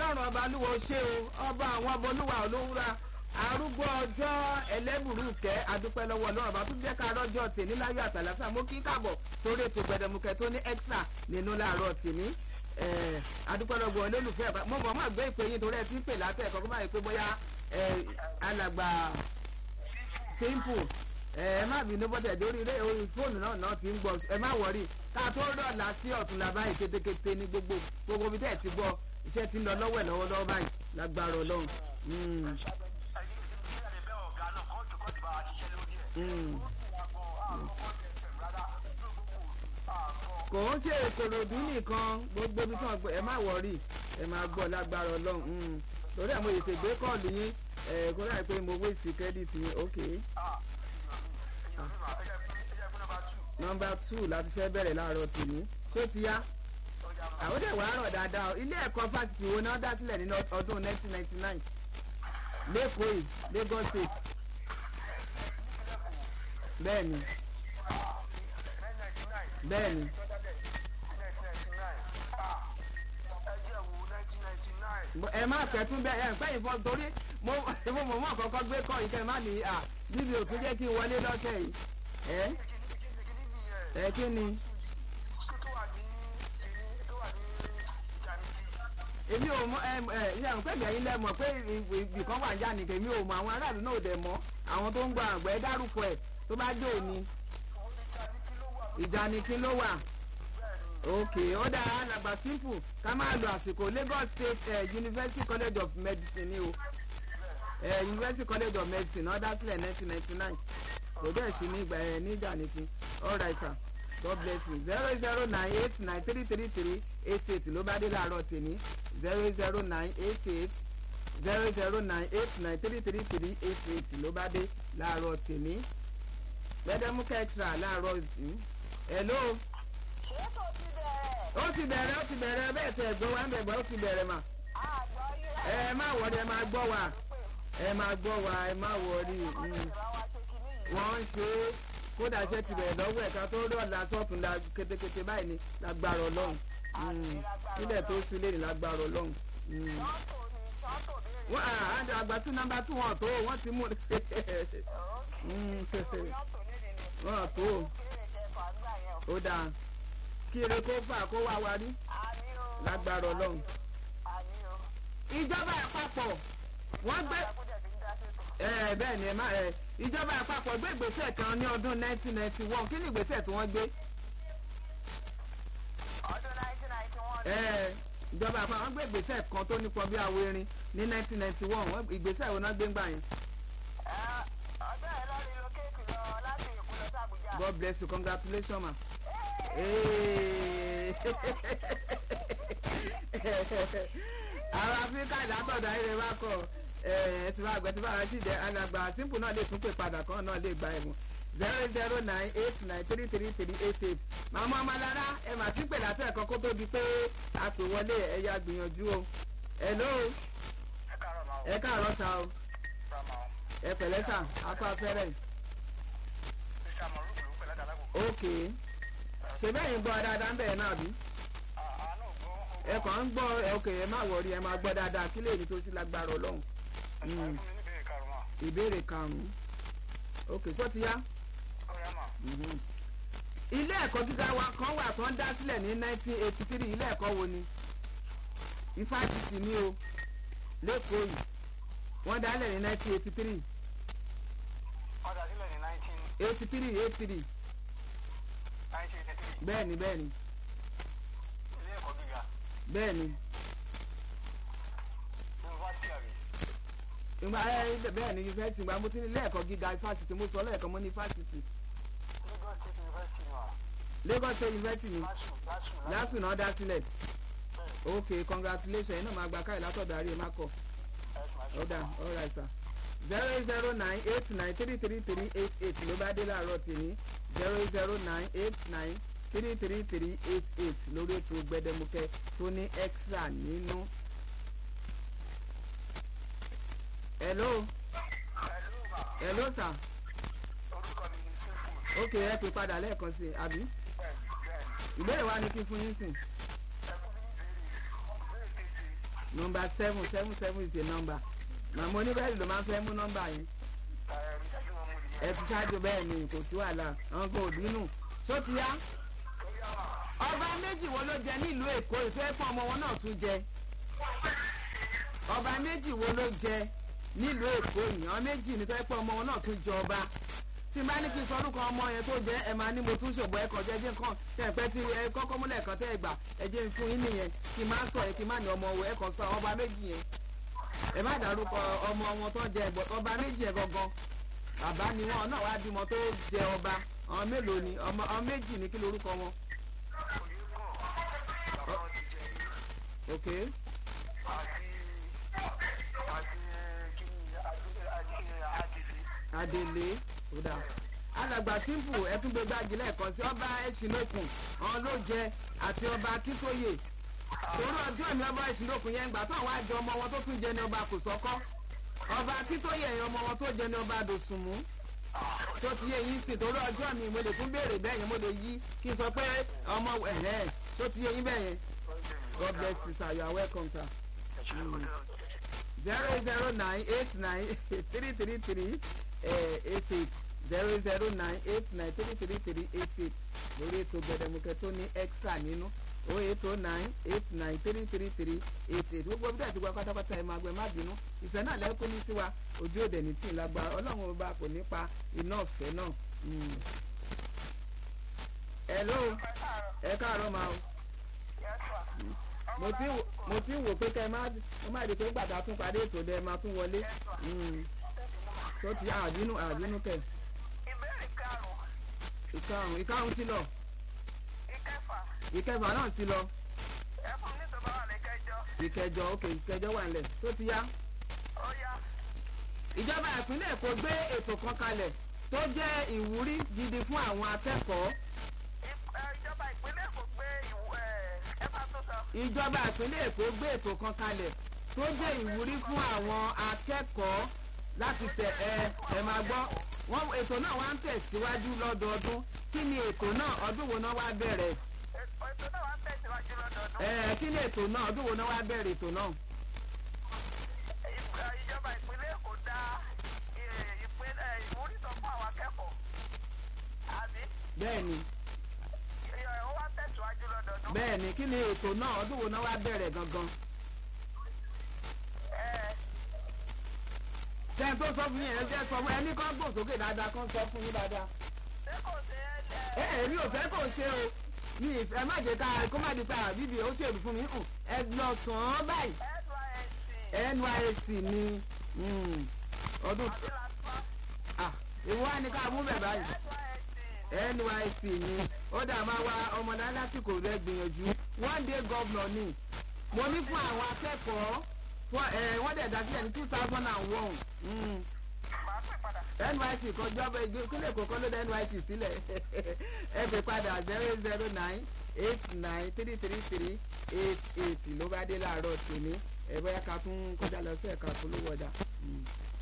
ọlọ́run ọba olúwa ó ṣe o ọba àwọn ọba olúwa olówúra arúgbó ọjọ́ ẹlẹ́bùrúkẹ́ adúpẹ́ lọ́wọ́ ọlọ́run ọba tó jẹ́ ká rọ́jọ́ tèmi láyọ̀ àtàlàfà mo kí káàbọ̀ sórí ètò gbẹdẹmukẹ tó ní extra nínú láàárọ̀ tèmi adúpẹ́ lọ́wọ́ olólùfẹ́ ọba mo mọ̀ mọ́ gbé ìpè yín torí ẹ ti ń pè látẹ̀ kọ́kọ́ báyìí pé bóyá alàgbà simple ẹ má bínú bọ́tẹ̀ dórí ilé orí fóònù náà náà ti ń gbọ́ ẹ má wọrí ká tó rọ̀lá sí ọ̀tún la báyìí kétékété ní gbogbo gbogbo bí tẹ̀ ti gbọ́ iṣẹ́ ti ń lọ lọ́wọ́ ẹ̀ lọ́wọ́lọ́wọ́ báyìí lágbára ọlọ́run. kò ń ṣe ìkòròdú nìkan gbogbo bí tí wọn gbọ́ ẹ má wọrí ẹ má gbọ́ lágbára ọlọ́run torí ẹ̀ mo yètè gbé kọ́ọ̀lù yín ẹ̀ kó láì pé mo wéèsì kẹ́díìtì yín ok nọmba two láti fẹ́ bẹ̀rẹ̀ láàárọ̀ tèmi tó ti yá àwọn dẹ̀ wàá rọ̀ dáadáa ilé ẹ̀kọ́ fásitì wo náà dá sílẹ̀ ní ọdún 1999 lẹ́kọ̀ọ́ yìí Lagos State bẹ́ẹ̀ni bẹ́ẹ̀ni ẹ má fẹ́ tún bẹ́ẹ̀ ẹ pẹ́yìn fọ́ torí mo mọ̀ mọ́ kọ́kọ́ gbé kọ́ ìkẹ́ má ní à níbi òtún jẹ́ kí n wọlé lọ́sẹ̀ yìí ẹ ẹ kí ni. èmi ò mọ ẹ ẹ ilé àwọn pẹ̀lú ẹ̀yin lẹ́mọ̀ pé ibì kan wà já nìkan èmi ò mọ àwọn aráàlú náà ò dẹ̀ mọ́ àwọn tó ń gba àgbẹ̀ dárúkọ ẹ̀ tó bá jẹ́ òní. ìjà ni kí ló wà ok ó dáa alàgbà simple ká máa lo àsìkò Lagos State uh, University College of Medicine ni o uh, University College of Medicine náà dá sílẹ̀ nineteen ninety nine kò dẹ̀ sí ní ìgbà ẹ̀ níjà nìkan all right sir. God bless you zero zero nine eight nine three three three eight eight ló bá dé láàárọ̀ tèmi zero zero nine eight eight zero zero nine eight nine three three three eight eight ló bá dé láàárọ̀ tèmi gbẹdẹmúkẹ extra láàárọ̀ yìí hello. ṣé kò ti bẹ̀rẹ̀. ó ti bẹ̀rẹ̀ ó ti bẹ̀rẹ̀ bẹ́ẹ̀ tẹ̀ gbọ́ wá ń bẹ̀ gbọ́ ó ti bẹ̀rẹ̀ mà. àgbọ̀ yìí. ẹ má wọrí ẹ má gbọ́ wa ẹ má gbọ́ wa ẹ má wọrí. wọ́n ń ṣe é kódà iṣẹ́ ti bẹ̀rẹ̀ lọ́wọ́ ẹ̀ka tó rọ̀lá sọ́tún la kétékété báyìí ni lágbára ọlọ́run nílẹ̀ tó ṣú lé ní lágbára ọlọ́run. wọ́n á àjọ àgbà tí nọ́mbà tí wọ́n tó wọ́n ti mú wọ́n tó ó dáa kí eré kó fà kó wá wa rí lágbára ọlọ́run. ìjọba àpapọ̀ wọ́n gbé ẹ bẹ́ẹ̀ ni ẹ má ẹ ìjọba àpapọ̀ gbé ìgbésẹ̀ kan ní ọdún 1991 kí ni ìgbésẹ̀ tí wọ́n gbé. ọdún 1991. ẹ ìjọba àpapọ̀ gbé ìgbésẹ̀ kan tó nípọn bí awo erin ní 1991 wọ́n ìgbésẹ̀ wo náà gbé ń gbà yẹn. ọjọ́ yẹn lọ relocate lọ láti Èkó lọ sí Àbújá. God bless you congratulations ma. àwọn Áfíríkà ìdátọ̀dá ilé wa kọ̀ ẹ ti bá àgbẹ̀ tí bá ara sí ìdẹ alàgbà simple náà lè tún pè padà kan náà lè gba ẹ̀wọ̀n zero zero nine eight nine three three three eight eight màmá ọmọlára ẹ mà ti pè látẹ̀ kan kó tó di pé a pè wọlé ẹ̀yà gbìyànjú o hello ẹ káàárọ̀ sa o ẹ pẹ̀lẹ́ sà akọ afẹ́rẹ́ ok ṣe bẹ́ẹ̀ ń gbọ́ dáadáa ń bẹ̀rẹ̀ náà bí ẹ kàn ń gbọ́ ok ẹ má wọrí ẹ má gbọ́ dáadáa kí lè ní tó sí lágbára ọlọ́run ìbéèrè karùn-ún ok sọ ti yá. ilé ẹ̀kọ́ gíga wa kan wà kan dá sílẹ̀ ní 1983 ilé ẹ̀kọ́ wo ni ifásitì ni o lẹ́kọ̀ọ́ yìí wọ́n dálẹ̀ ní 1983 ọ̀dà sílẹ̀ ní 83 83 1983 bẹ́ẹ̀ni bẹ́ẹ̀ni ilé ẹ̀kọ́ gíga bẹ́ẹ̀ni yunifásitì àbí ìgbà ẹ bẹ́ẹ̀ni yunifásitì ìgbà mo ti ní ilé ẹ̀kọ́ gíga ifásitì mo sọ lẹ́ẹ̀kan mo ní ifásitì Lagos State University ni wa Lagos State University ni LASU LASU lásù náà dá sílẹ̀ bẹ́ẹ̀ ok congratulations iná máa gba káyọ̀ látọ̀dọ̀ àríyé má kọ̀ ẹ̀sùn àti ọ̀dà all right sir zero zero nine eight nine three three three eight eight ló bá dé láàárọ̀ tèmi zero zero nine eight nine three three three eight eight lórí ètò gbẹdẹmukẹ tó ní extra nínú. hello hello sir orúkọ mi ni simple ok ẹ pè padà lẹ́ẹ̀kan sí i àbí bẹ́ẹ̀ bẹ́ẹ̀ ìbéèrè wa ni kí n fún yín sìn ẹ fún mi ní ìbéèrè ìbéèrè keje nọmba seven seven seven is the number màmá oníbẹ̀rẹ̀ ló máa ń fẹ́ mú nọmba yẹn ẹ̀rí dájú wọn mú ẹ nìyẹn. ti ṣáájú bẹ́ẹ̀ ni kò sí wàhálà àwọn kò bínú tó ti yá tó yá wà. ọba méjì wo ló jẹ nílùú èkó ìfẹ́ fún ọmọ wọn náà tún jẹ ọba méjì wo ló jẹ nílùú èkó yìí àwọn méjì ní fẹ́ pọ̀ ọmọ wọn náà tún jẹ ọba tí n bá ní kí n sọ orúkọ ọmọ yẹn tó jẹ ẹ máa ní mo tún ṣògbọ́n ẹ̀kọ́ jẹ́ jẹ́ nǹkan tẹ̀ pẹ́ tí ẹ kọ́kọ́ múlẹ̀ kan tẹ́ ẹ gbà ẹ jẹ́ n fún yín nìyẹn kí n má sọ ẹ kí n má ní ọmọ ẹ kàn sọ ọba méjì yẹn ẹ má dárúkọ ọmọ wọn tó jẹ ẹgbọ ọba méjì yẹn gangan bàbá ni wọn náà wá bímọ tó jẹ ọba àwọn mélòó ni ọmọ àwọn méjì ní kí lorúkọ wọn òye kàn bàbá wọn ti jẹ ní. ok àti àti kí ni adé adé adele ó dáa alàgbà simple ẹtúgbẹ gbági lẹ́ẹ̀kan sí ọba ẹṣinlókun ọ̀hún ló jẹ àti ọba akíntóye torí ọjọ́ mi ọba ẹṣinlókun yẹn gbà tó àwọn àjọ ọmọ wọn tó tún jẹ ní ọba kòsọ́kọ́ ọba akíntóye yẹn ọmọ wọn tó jẹ ní ọba dòsùnmú tó ti yé yín sí torí ọjọ́ mi mo lè tún béèrè bẹ́ẹ̀ yẹn mo lè yí kí n sọ pé ọmọ ẹ̀hẹ́n tó ti yé yín bẹ́ẹ̀ yẹn god bless you sir you are welcome sir zero zero nine eight nine three three three eight eight zero zero nine eight nine three three three eight eight lórí ètò gbẹdẹmukẹ tó ní extra nínú o eight o nine eight nine three three three eight eight gbogbo bí dàtí gba pátápátá ẹ máa gbẹ má bínú ìfẹ́ náà lẹ́kọ́ ní tiwa ojú òde ní tí ì lágbára ọlọ́run ọba kò ní pa iná ọ̀fẹ́ náà. Mm. hello ẹ káàárọ̀ máa o mo ti ń wò- mo ti ń wò pé kẹ́ ẹ má ẹ má di pé gbàgbà tún parí ètò dẹ ẹ máa tún wọlé Mm. tó ti àbínú àbínú kẹ ìbéèrè karùn-ún ìkarùn ìkarùn ti lọ ìkẹfà ìkẹfà náà ti lọ ẹ fún mi tó bá wà ní kẹjọ ìkẹjọ òkè ìkẹjọ wà nílẹ̀ tó ti yá. ó yá ìjọba ìpínlẹ̀ èkó gbé ètò kan kalẹ̀ tó jẹ́ ìwúrí gidi fún àwọn akẹ́kọ̀ọ́ Ip- ẹ, ìjọba ìpínlẹ̀ Èkó gbé ìwú ẹ ẹ bá tó sọ ìjọba ìpínlẹ̀ èkó gbé ètò kan kalẹ̀ tó jẹ́ ìwúrí fún àwọn akẹ́kọ̀ọ́ láti tẹ̀ ẹ ẹ máa gbọ́ wọn ètò náà wá ń tẹ̀síwájú lọ́dọọdún kí ni ètò náà ọdún wo náà wá bẹ̀rẹ̀ Ètò- ètò náà wà ń tẹ̀síwájú lọ́dọọdún ẹ kí ni ètò náà ọdún wo náà wá bẹ̀rẹ̀ ètò náà Ìp- ẹ, ìjọba ìpínlẹ̀ Èkó dá ẹ, ìpínlẹ̀ ìwúrí sọ fún àwọn akẹ́kọ̀ọ́ àbí bẹ́ẹ̀ ni ẹ, ó wá ń tẹ̀síwájú lọ́dọọdún bẹ́ẹ̀ ni kí ni ètò náà ọdún wo náà wá bẹ̀rẹ̀ gangan ẹ ṣé n tó sọ fún yín ẹ jẹ́ sọ fún ẹni kan gbòsókè dáadáa kan sọ fún yín dáadáa. ṣé kò sí ẹ ẹ ẹ mi ò fẹ́ kò ṣe o mi ìfẹ́ má jẹ́ ká kó má di pa àbíbi ó ṣèlú fún mi hàn ẹ lọ sàn án báyìí NYSC nysc ni mm, ọdún àbí lásán ah ìwọ wa ni ká mú bẹ̀ báyìí NYSC nysc ni ó dà máa wá ọmọdé lásìkò rẹ gbìyànjú one day governor ni mo ní fún àwọn akẹ́kọ̀ọ́ fún ẹ wọ́n dẹ̀ dá sílẹ̀ ní two thousand and one máa pè padà nyc kọjọba ìpínlẹ̀ kọ̀ọ̀kan ló dá nyc sílẹ̀ ẹ pè padà zero zero nine eight nine three three three eight eight ló bá dé láàárọ̀ tèmi ẹ bóyá ká tún kọjá lọ sí ẹ̀ka polówó ọjà. Mm.